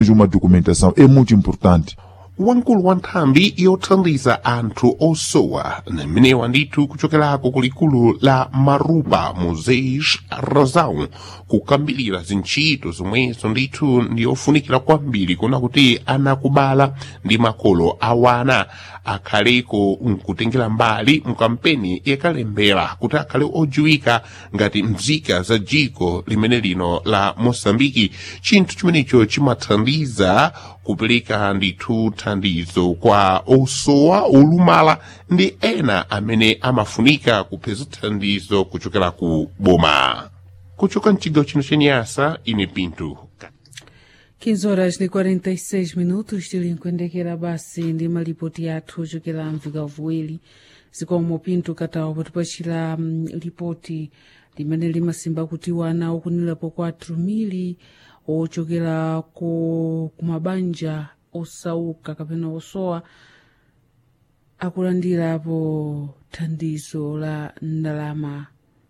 de uma documentação é muito importante. wankulu wa nthambi yothandiza anthu osowa mmenewa ndithu kuchokerako kulikulu la marupa museis razão kukambirira zintchito zomwezo ndithu ndiyofunikira kwambiri kuna kuti anakubala ndi makolo awana akhaleko nkutengera mbali mkampeni yakalembera kuti akhale odziwika ngati mzika za dziko limene lino la mosambiki chinthu chimenecho chimathandiza kupereka ndithu thandizo kwa osowa olumala ndi ena amene amafunika kupeza thandizo kuchokera ku boma kuchoka mchigawo chino chenyasa ine pinto 15 horas de 46 minutos tilinkuyendekera basi ndi malipoti athu ochokera mvika vuwiri zikomo pinto katawa potipachira um, lipoti limene limasimba kuti wana okunirapo 4 mili ochokera ku kumabanja osauka kapena osowa akulandirapo thandizo la ndalama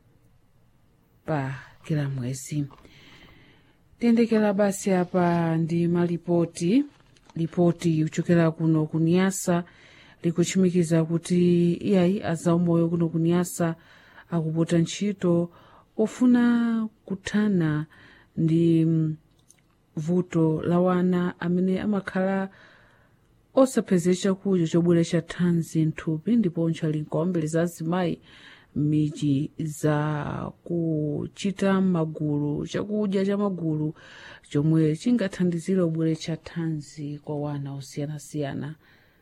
pa kila mwezi tiyendekera basi apa ndi malipoti lipoti kuchokera kuno kuniyasa likuchimikiza kuti iyayi azaumoyo kuno kuniyasa akupota ntchito ofuna kuthana ndi mm, vuto la wana amene amakhala osapeza chakudya chobweretsa thanzi mthupi ndiponso ali nkombere za azimayi m'midzi za kuchita magulu chakudya cha magulu chomwe chingathandizire kubweretsa thanzi kwa wana osiyanasiyana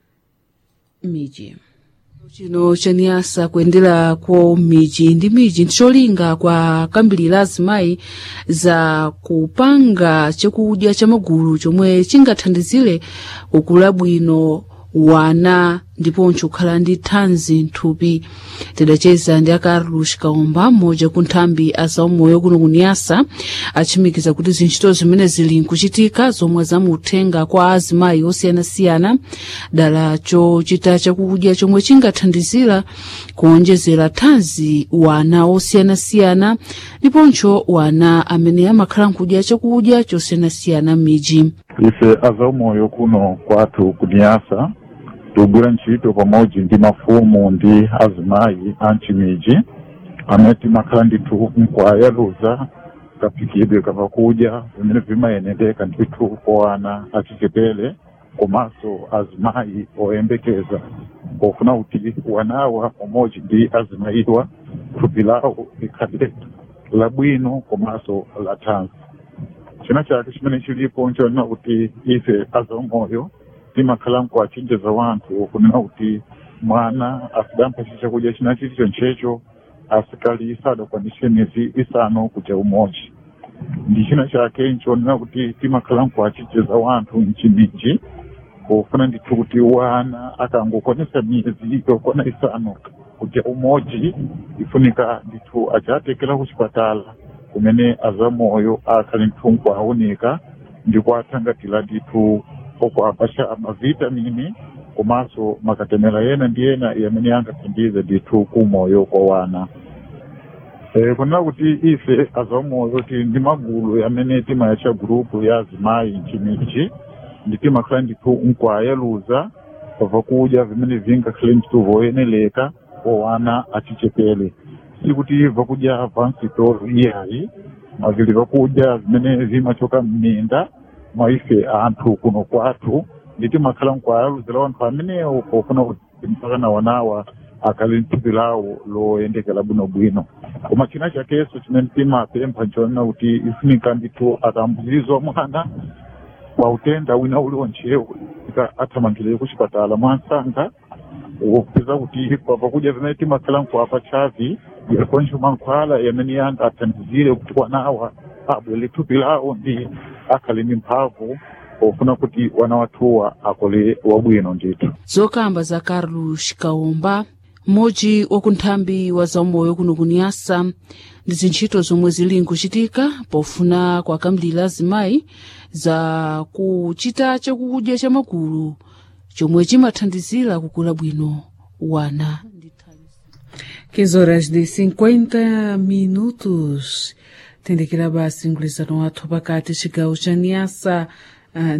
m'midzi chino chaniyasa kuyendera kwa miji ndi miji ndicholinga kwa kambiri la azimayi za kupanga chakudya cha magulu chomwe chingathandizire kukula bwino wana ndiponso kukhala ndi thanzi mthupi tidacheza ndi a carlos kaomba mmodzi ku nthambi azaumoyo kuno kuniyasa achimikiza kuti zintchito zimene zili nkuchitika zomwe zamuthenga kwa azimayi osiyanasiyana dala chochita chakudya chomwe chingathandizira kuonjezera thanzi wana osiyanasiyana ndiponso wana amene amakhala nkudya chakudya chosiyanasiyana m'midzi ife azaumoyo kuno kwathu kuniyasa tugwira ntchito pamodzi ndi mafumu ndi azimayi a mchimiji amene timakhala ndithu nkwayaluza kaphikidwe kapakudya vimene vimayendeka ndithu kwa ana achichepere komanso azimayi oyembekeza pofuna kuti wanawa pamodzi ndi azimayiwa thupi lawo likhale labwino komanso la thanzi china chake chimene chilipo nchonena kuti ife azaumoyo timakhala nkuwachenjeza wanthu kunena kuti mwana asidampasa chakudya china chilicho nchecho asikali sadakwanise miyezi isanu kuja umodzi ndi china chake nchonena kuti timakhala nkuwachenjeza wanthu mchimiji pofuna ndithu kuti wana akangokwanisa miyezi yokwana isanu kuja umodzi ifunika ndithu achatekera ku chipatala kumene azamoyo akhali ndithu nkuawunika ndi kuathangatira ndithu okuapasha mavitamini komanso makatemera yena ndi yena yamene angathandize ndithu kumoyo kwa wana e, kunena kuti ife azamoyo ti ndi magulu yamene timayacha gurupu ya azimayi mchimiji ndi timakhala ndithu nkwayaluza pava kudya vimene vingakhale ndithu voyeneleka kwa wana achichepere sikuti vakudya vansitolo iyayi mavili vakudya vimene vimachoka mminda mwa ife anthu kuno kwathu ndi timakhala nkwayaluzira wanthu amenewo pofuna kuti mpaka na wanawa akhale nthupi lawo loyendekera bwinobwino koma china chakenso chimene timapempha nchonena kuti ifunika ndithu atambuzizwa mwana kwa utenda wina uliwonchewo ika athamangire ku chipatala mwansanga wopeza kuti papakudya vimene timakhala nkuapa chavi yakoncho mankhwala yamene yanga athandizire kuti wanawa abwele thupi lawo ndi akhale ndi mphamvu pofuna kuti wana wathuwa akole wabwino ndithu zokamba za carlos kaomba mmodzi wa kunthambi wa zaumoyo kuno kuniyasa ndi zintchito zomwe zili nkuchitika pofuna kwakamlira azimayi za kuchita chakudya cha magulu chomwe chimathandizira kukula bwino wana 15 horas de 50 minutos tendekera basi mgwirizano wathu pakati chigawo cha niyasa uh,